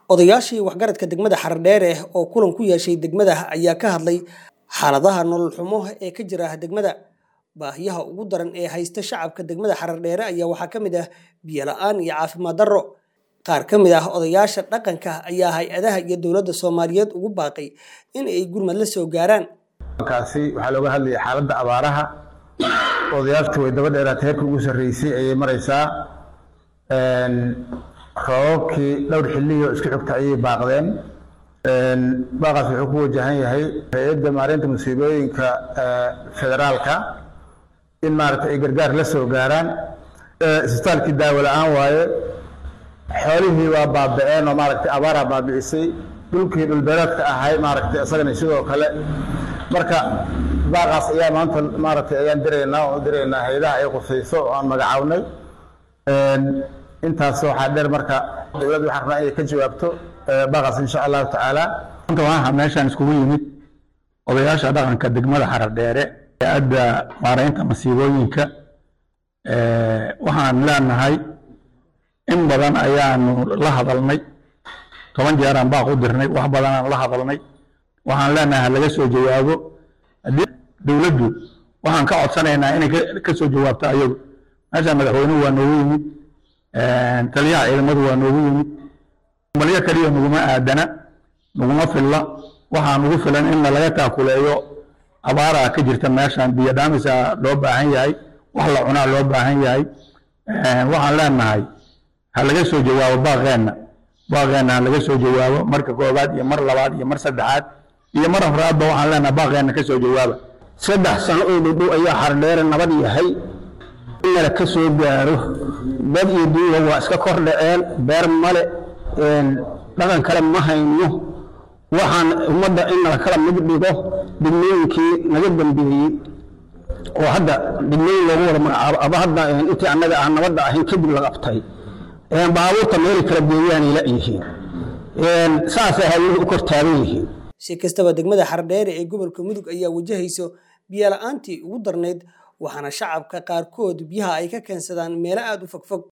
odayaashii waxgaradka degmada xardheere oo kulan ku yeeshay degmada ayaa ka hadlay xaaladaha nolol xumo ee ka jira degmada baahiyaha ugu daran ee haysta shacabka degmada xardheere ayaa waxaa ka mid ah biyo la-aan iyo caafimaad darro qaar ka mid ah odayaasha dhaqanka ayaa hay-adaha iyo dowladda soomaaliyeed ugu baaqay in ay gurmad la soo gaaraan kaasi waxaa looga hadlayay xaaladda abaaraha odayaashtu way daba dheeraatay heerka ugu sarreysay ayay maraysaa roobabkii dhowr xilliyo isku xigta ayay baaqdeen baaqaas wuxuu ku wajahan yahay hay-adda maareynta musiibooyinka federaalka in maaragtay ay gargaar la soo gaaraan isbitaalkii daawo la-aan waaye xoolihii waa baaba-een oo maaragtay abaaraa baabi'isay dhulkii dhulbeereedka ahay maaragtay isagana sidoo kale marka baaqaas ayaa maanta maaragtay ayaan diraynaa oo diraynaa hay-adaha ay qusayso oo aan magacawnay intaas waxaa dheer marka dowladda waxaan rabnaa inay ka jawaabto baaqaas insha allahu tacaala maanta waxaa meeshaan iskugu yimid odayaasha dhaqanka degmada xaradheere hay-adda maareynta masiibooyinka waxaan leenahay in badan ayaanu la hadalnay toban jeeraan baaq u dirnay wax badanaan la hadalnay waxaan leenahay ha laga soo jawaabo haddii dowladdu waxaan ka codsanaynaa inay ka soo jawaabto ayagu meeshaan madaxweynuhu waa noogu yimid taliyaha ciidamadu waa noogu yimid balyo keliya naguma aadana naguma filla waxaa nugu filan in laga taakuleeyo abaaraa ka jirta meeshaan biyo dhaamisa loo baahan yahay wax la cunaa loo baahan yahay waxaan leenahay ha laga soo jawaabo baaqeenna baaqeenna ha laga soo jawaabo marka koobaad iyo mar labaad iyo mar saddexaad iyo mar afraadba waxaan leenahay baaqeenna ka soo jawaaba saddex sano oo dhudhow ayaa xardheere nabad yahay in nala ka soo gaaro dad iyo duuga waa iska kor dhaceen beer male dhaqan kale ma hayno waxaan ummadda in nala kala mid dhigo degmooyinkii naga dambeeyey oo hadda degmooyin loogu wada magacaabo aba hadda intii annaga aan nabadda ahayn kadib la qabtay baabuurta meelay kala geeyaanay la-yihiin saasay hawluhu u kor taagan yihiin si kastaba degmada xardheere ee gobolka mudug ayaa wajahayso biyo la-aantii ugu darnayd waxaana shacabka qaarkood biyaha ay ka keensadaan meelo aada u fogfog